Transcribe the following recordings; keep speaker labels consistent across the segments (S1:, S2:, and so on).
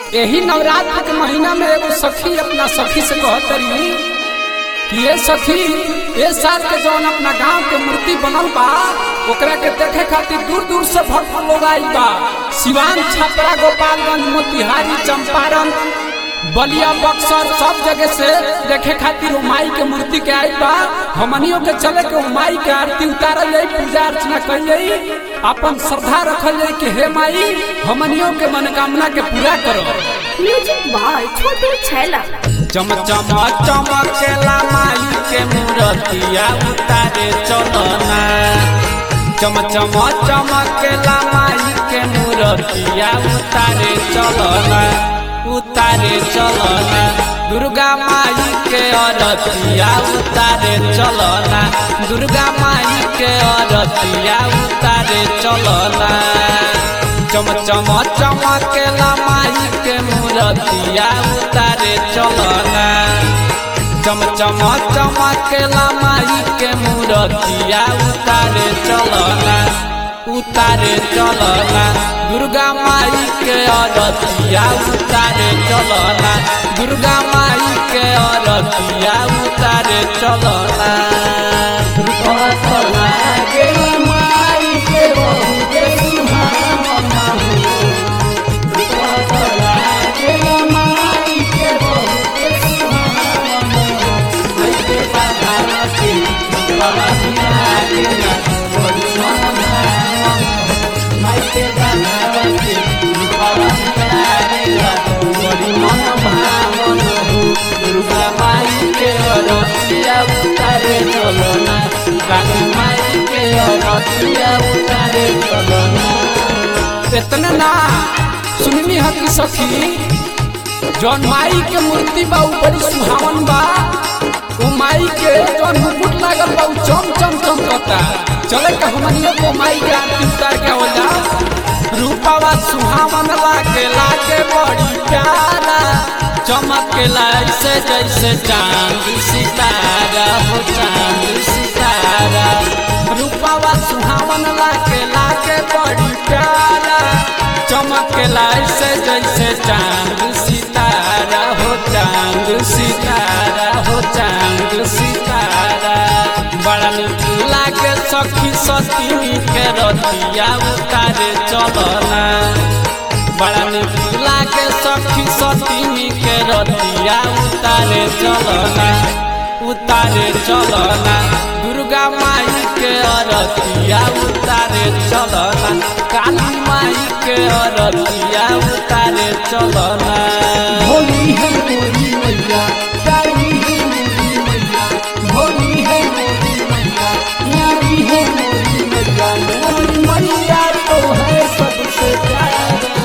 S1: यही नवरात्र के महीना में एगो सखी अपना सखी से कहत रही कि ये सखी ये साल के जौन अपना गांव के मूर्ति बनल बा ओकरा के देखे खातिर दूर दूर से भक्त लोग आइल बा सिवान छपरा गोपालगंज मोतिहारी चंपारण बलिया बक्सर सब जगह से देखे खातिर वो माई के मूर्ति के आइल बा हमनियों के चले के वो माई के आरती उतारल जाई पूजा अर्चना कइल जाई अपन श्रद्धा रखल जाई कि हे माई हमनियों के मनोकामना के पूरा करो
S2: म्यूजिक बॉय छोटू छैला
S1: चम चम चमकेला माई के मूर्तिया उतारे चलना चम चम चमकेला माई के मूर्तिया उतारे चलना उतारे चलना दुर्गा माई के अरतिया उतारे चलना दुर्गा माई के अरतिया उतारे चलना चम चम चमकेला माई के मूर्तिया उतारे चलना चम चम चमकेला माई के मूर्तिया उतारे चलना उतारे चलना दुर्गा माई के अरतिया उतारे चलना दुर्गा माई के अरतिया उतारे चलना दुर्गा माई के अरतिया उतारे चलना काली माई के अरतिया उतारे चलना इतना ना सुननी है कि सखी जौन माई के मूर्ति बा उ बड़ी सुहावन बा वो माई के जौन मुकुट लागल बा उ चम चम चमकता चले के हमनियो को माई के आरती उतार के होला रूपावा सुहावन लागे लागे बड़ी प्यारा चमकेला ऐसे जैसे चांद सितारा हो चांद सितारा रूपावा सुहावन लागे लागे बड़ी प्यारा चमकेला ऐसे जैसे चांद सितारा हो चांद सितारा हो चांद सितारा बड़ा नीक लागे सखी सती के रतिया उतारे चलना बड़ा नीक लागे सखी सती के रतिया उतारे चलना उतारे चलना दुर्गा माई के अरतिया उतारे चलना काली माई के अरतिया उतारे चलना
S3: होली है मोरी मैया प्यारी है मोरी मैया होली है मोरी मैया प्यारी है मोरी मैया मोरी मैया तो है सबसे प्यारा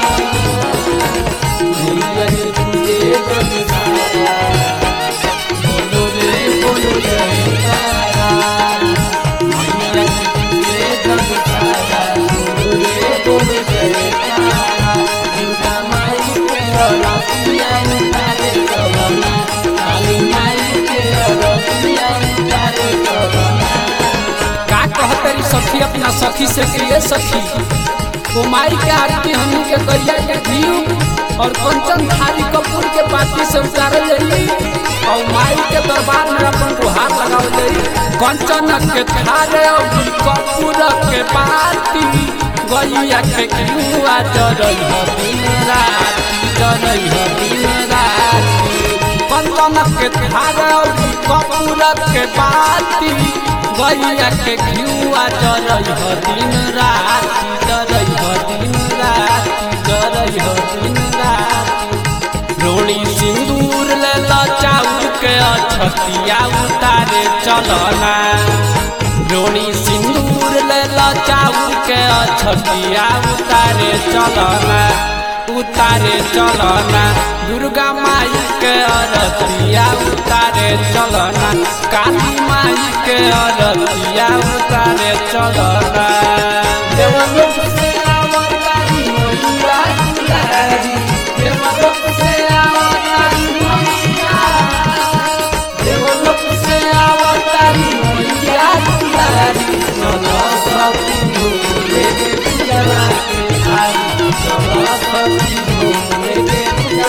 S3: मैया ने तुझे जग सारा बोलो रे बोलो जयकारा मैया ने तुझे जग सारा बोलो रे बोलो जयकारा दुर्गा माई के रतिया उतारे चलना काली माई के रतिया उतारे चलना
S1: का कहतरी सखी अपना सखी से कि ये सखी वो माई के आरती हमनी के गरिया के घीव और कंचन थाली कपूर के पाती से उतारल जाई और माई के दरबार में अपन गुहार लगावल जाई कंचन के थारे और कपूर के पाती गरिया के घीवा जरई ह दिन राती जरई ह दिन राती कंचन के थारे और कपूर के पाती गैया के घिउआ जरई ह दिन राति जरई ह दिन राति जरई ह दिन राति रोड़ी सिंदूर ले ल चाउर के अछतिया उतारे चलना रोड़ी सिंदूर ले ल चाउर के अछतिया उतारे चलना उतारे चलना दुर्गा माई के अरतिया उतारे चलना काली माई के अरतिया उतारे चलना
S3: देवलोक से आवतारी मैया दुलारी देवलोक से आवतारी मैया देवलोक से आवतारी मैया दुलारी चलो सब भूले के पूजा के आई चलो सब भूले के पूजा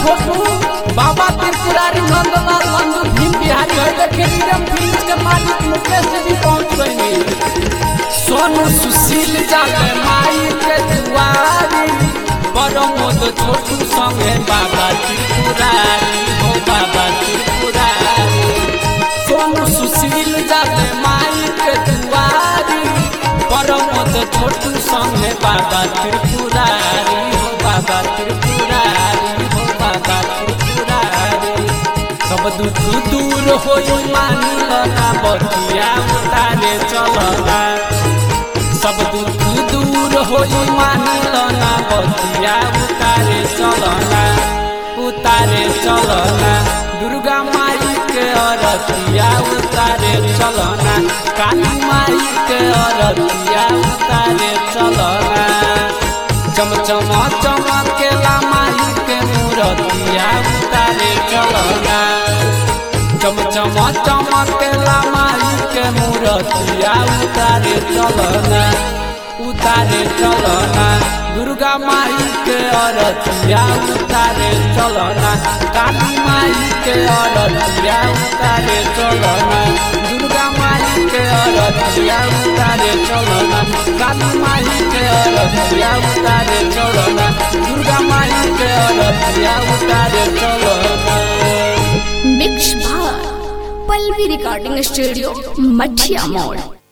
S3: छोटू बाबा त्रिपुरारी नंदलाल नंदू भीम बिहारी है देखे नीरम फिल्म के मालिक मुकेश जी भी पहुंच गए
S1: सोनू सुशील जाले माई के दुआरी परमोद छोटू संगे बाबा त्रिपुरारी हो बाबा त्रिपुरारी सोनू सुशील जाले माई के दुआरी परमोद छोटू संगे बाबा त्रिपुरारी हो बाबा त्रिपुरारी हो बाबा त्रिपुरारी सब दुख दूर हो मानिल ना बतिया उतारे चलना सब दुख दूर हो मानिल ना बतिया उतारे चलना उतारे चलना दुर्गा माई के अरतिया उतारे चलना काली माई के अरतिया उतारे चलना चमचम चमकेला माई के मूरतिया उतारे चलना चमचम चमकेला माई के मूरतिया उतारे चलना उतारे चलना दुर्गा माई के अरतिया उतारे चलना काली माई के अरतिया उतारे चलना दुर्गा माई के अरतिया उतारे चलना काली माई के अरतिया उतारे चलना दुर्गा माई के अरतिया उतारे चलना
S2: मिक्स भार पल्लवी रिकॉर्डिंग स्टूडियो मठिया मोड़